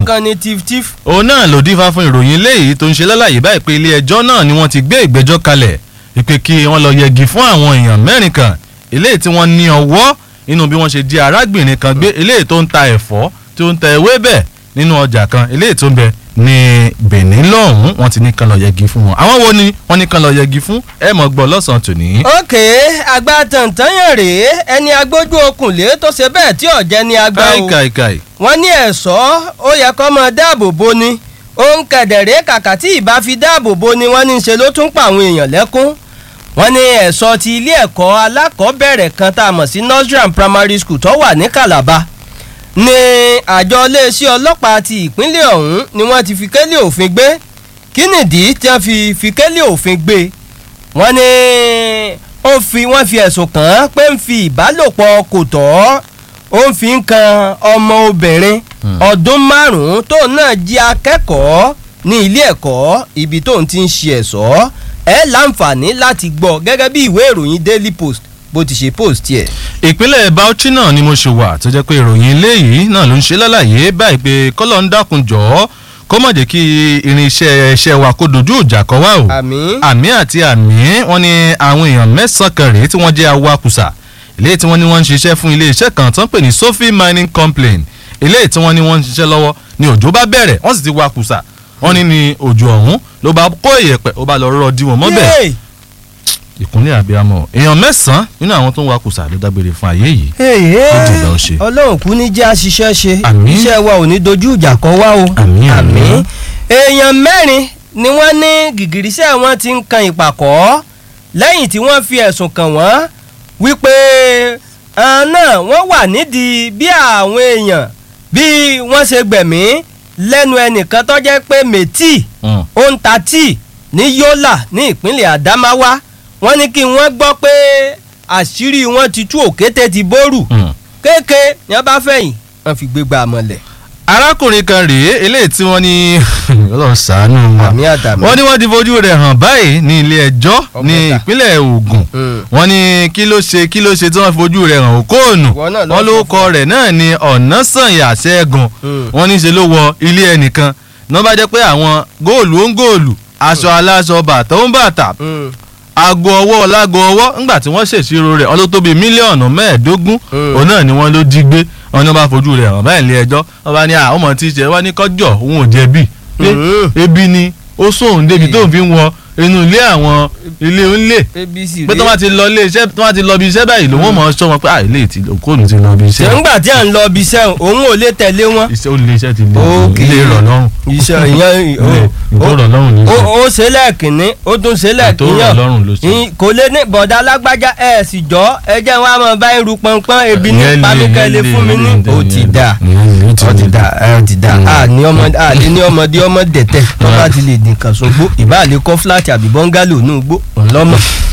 kan ni tif-tif. òun náà ló dífá fún ìròyìn eléyìí tó ń ṣe lálàyé báyìí pé ilé ẹjọ́ náà ni wọ́n ti gbé ìgbẹ́jọ́ kalẹ̀ ìpè kí wọ́n lọ yẹgi fún àwọn èèyàn mẹ́rin kan eléyìí tí wọ́n ní ọwọ́ nínú bí wọ́n ṣe di arábìnrin kan gbé eléyìí tó ń ta ẹ̀fọ́ tó ń ta ewébẹ̀ nínú ọjà kan eléyìí tó ń bẹ ní Benin lọ́hùn-ún wọ́n ti ní kan lọ yẹgi fún wọn àwọn wo ni wọ́n ní kan lọ yẹgi fún ẹ mọ̀ gbọ́ lọ́sàn-án tòní. ókè àgbà tàntànyàn rèé ẹni agbójú okùnlé tó ṣe bẹ́ẹ̀ tí ọ̀jẹ̀ ni agbá o káìkàìkàì wọ́n ní ẹ̀ṣọ́ ó yẹ kó máa dáàbò bo ni òun kẹ̀dẹ̀rẹ́ kàkà tí ìbá fi dáàbò bo ni wọ́n ní í ṣe ló tún pa àwọn èèyàn lẹ́kún wọ́n ní ẹ̀ṣọ́ ti ilé ẹ̀kọ́ alákọ̀ọ́bẹ̀rẹ̀ kan tá a mọ̀ sí nursery and primary school tó wà ní Calabar ní àjọ iléeṣẹ́ ọlọ́pàá ti ìpínlẹ̀ ọ̀hún ni wọ́n ti fi kélé òfin gbé kí nìdí tí wọ́n fi fi kélé òfin gbé wọ́n ní ó fi wọ́n fi ẹ̀sùn kàn án pé ń fi ìbálòpọ̀ kò tọ́ ó ń fi ń kan ọmọ obìnrin ọdún márùn-ún tóun náà jí akẹ́kọ̀ọ́ ní ilé ẹ̀kọ́ ibi tóun ti ń ṣe ẹ̀ṣọ́ ẹ láǹfààní láti gbọ́ gẹ́gẹ́ bí ìwé ìròyìn Daily Post bó ti ṣe post tiẹ̀. ìpínlẹ̀ Bauchi náà ni mo ṣe wà tó jẹ́ pé ìròyìn eléyìí náà ló ń ṣe lálàyé báyìí pé kọ́lọ́ ń dákun jọ̀ọ́ kó má jẹ́ kí irinṣẹ́ ẹṣẹ́ wa kó dojú ìjà kọ wá o àmín. àmì àti àmì wọ́n ní àwọn èèyàn mẹ́sàn-án kan rèé tí wọ́n jẹ́ awakùsà eléyìí tí wọ́n ní wọ́n ń ṣiṣẹ́ fún iléeṣẹ́ kan tó ń pè ní Sophie Mining Complaint eléyìí tí wọ́n ní wọ́n ń ṣiṣẹ́ lọ́wọ́ ni òjò bá bẹ̀rẹ̀ wọ́n sì ti wakùsà wọ́n ní ní òjò ọ̀hún ló bá kó ìyẹ̀pẹ̀ ó bá lọ rọ́ di wọn mọ́bẹ̀ Yéè! ìkúnlẹ̀ àbíamọ èèyàn mẹ́sàn-án nínú àwọn tó ń wakùsà ló dágbére fún ayé yìí Èyí Ó dìgbà ó ṣe. ọlọ́run kú ní jẹ́ àṣìṣe ṣe Àmín. iṣẹ́ wa ò ní dojú ìjà kọ wá o Àmín, àmín. èèyàn mẹ́rin ni wọ́n ní gìgìrísẹ́ wọn ti ń kan ìpàkọ́ lẹ́yìn tí wọ́n fi ẹ̀sùn kàn wọ́n wípé àwọn náà wọ́n wà nídìí bí àwọn èèyàn bí wọ́n ṣe gbẹ̀mí lẹ́nu ẹnìkan tó jẹ́ pé mẹ́tì Mm. ó ń ta tíì ní Yola ní ìpínlẹ̀ Adamawa wọ́n ní kí wọ́n gbọ́ pé àṣírí wọn ti tú òkété ti bóòrù Mm. kéèké ni wọ́n bá fẹ̀yìn wọ́n fi gbégbá mọ́lẹ̀. arákùnrin kan rèé eléyìí tí wọ́n ní Ọlọ́run ṣàánú wa àmì àtàmì. wọ́n ní wọ́n ti fojú rẹ̀ hàn báyìí ní ilé ẹjọ́ ní Ọ̀pẹ̀ta. ìpínlẹ̀ Ògùn Mm. wọ́n ní kí ló ṣe kí ló ṣe tí wọ́n fi fojú rẹ̀ hàn òkóònù Ìwọ náà ló wọ́n sọ lórúkọ rẹ̀ náà ní Ọ̀nàsànyà Ṣẹ́gun Mm. wọ́n ní ṣe ló wọ ilé ẹnìkan náà bá jẹ́ pé àwọn góòlù ó ń góòlù aṣọ aláṣọ bàtà ó ń bàtà Mm. aago ọwọ́ láago ọwọ́ ńgbà tí wọ́n ṣèṣirò rẹ̀ ọlọ́ tó bíi mílíọ̀nù mẹ́ẹ̀ẹ́dógún Mm. òun náà ni wọ́n ló jí gbé wọn ni wọ́n bá fojú rẹ̀ hàn báyìí ilé ẹjọ́ wọ́n bá ní àwọn ọmọ tí ì ṣe wọ́n ní kọ́jọ́ òun ò jẹ̀bi pé Mm. ebi ni ó sóhun débi tó ń fi wọ inú ilé àwọn ilé onílé abc pé tó bá ti lọ ilé iṣẹ́ tó bá ti lọ ibi iṣẹ́ báyìí lòun ò mọ̀ ọ́ sọ wọn pé à ilé ti òkóònù ti lọ ibi iṣẹ́ ṣèǹgbà tí à ń lọ ibi iṣẹ́ òun ò lè tẹ̀lé wọn. iṣẹ́ olè iṣẹ́ ti lè Ok. ilé rọ̀ lọ́rùn iṣẹ́ ìyẹn ilé ìtòrọ̀ lọ́rùn ní ó iṣẹ́ ó ṣe lẹ́ẹ̀kínní ó tún ṣe lẹ́ẹ̀kínní ìtòrọ̀ lọ́rùn ló ṣe. kò lè ní bọ̀dá alágbájá ẹ̀ sì jọ ẹ jẹ́ wọn a máa bá irú pọnpọ́n ebi ní Ìyẹn lè, pamíkẹ́lẹ́ ìyẹn fún mi lè, ní. ìyẹn lè, ó ti ìyẹn lè. dà Ìyẹn lè, ó ti dà ó ti dà Mm. a ní ọmọdé a lè ní ọmọdé ọmọ dẹ̀tẹ̀ tó bá ti lè dín kan sógbó ìbá lè kọ́ fúláàtì àbí bọ́ngálò ní ugbó ńlọ́mọ.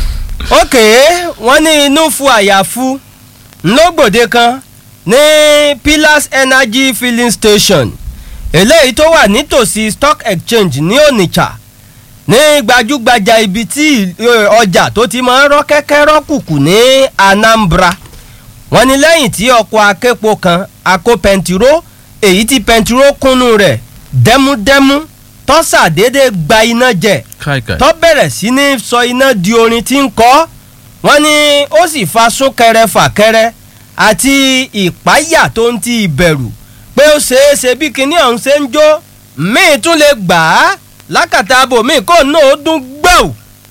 ókè wọ́n ní inú fu àyàfu ńlọgbòde kan ní Pillars Energy filling station eléyìí tó wà nítòsí stock exchange ní Onitsha ní gbajúgbajà ibi tí eh, ọjà tó ti máa ń rọ́ kẹ́kẹ́ rọ́kùkù ní Anambra wọ́n ní lẹ́yìn tí ọkọ̀ aképo kan akó pẹntiró èyí tí pẹntiró kúnnú rẹ̀ dẹ́múdẹ́mú tó ṣàdédé gba iná jẹ káìkáì tó bẹ̀rẹ̀ sí ní sọ iná di orin tí ń kọ́ wọ́n ní ó sì fa súnkẹrẹ fàkẹrẹ àti ìpáyà tó ń ti ìbẹ̀rù pé ó ṣeé ṣe bí kinní ọ̀hún ṣe ń jó míì tún lè gbà á lákàtà abo míì kó náà ó dún gbẹ́ù.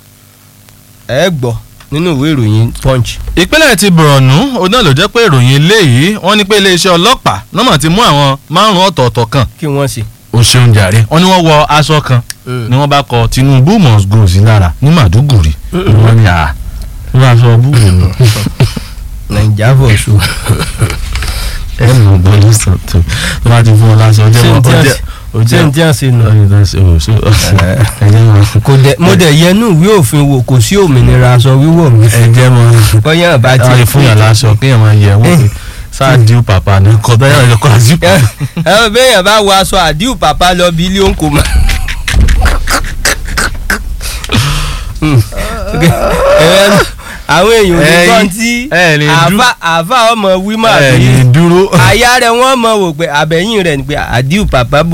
ẹ gbọ́ nínú ìwé ìròyìn punch. ìpínlẹ̀ ti Borno òun náà ló jẹ́ pé ìròyìn eléyìí wọ́n ní pé iléeṣẹ́ ọlọ́pàá nọ́mọ̀ ti mú àwọn márùn-ún ọ̀tọ̀ọ̀tọ̀ kan kí wọ́n ṣe. ó ṣeun jàre wọ́n ní wọ́n wọ aṣọ kan ni wọ́n bá kọ Tinubu must go sí lára ní Màdúgùrì wọ́n ní à wọ́n bá sọ búrò nù. naija for so. ẹ mọ̀ bọ́ ní sọ̀tún tó bá ti fún ọ lásán ọjọ́ ṣé n wọn tí a ọjọ́ ṣe n tí a ṣe nù. ẹjẹ mọ kò dẹ mo dẹ yẹnu ìwé òfin wò kò sí òmìnira aṣọ wíwọ̀ mi. ẹjẹ mọ bọ́yá àbá ti láti fún yàn láṣọ kéèyàn máa yẹ wọ́n pé sáà díù pàpà ní kọ́tà yàrá ìjọkọ̀ àzíù. ẹ ẹ bẹ́ẹ̀yàn bá wọ aṣọ àdìú pàpà lọ bí ilé òǹkò mọ́. àwọn èèyàn ò ní Ẹ̀yin- gbọ́n tí ẹ lè dú- àáfà àáfà ọmọ wímọ̀ ẹ àbí ní dúró. àyà rẹ̀ wọ́n mọ̀ wò pé àbẹ̀yìn rẹ̀ ni pé àdìú pàpà bò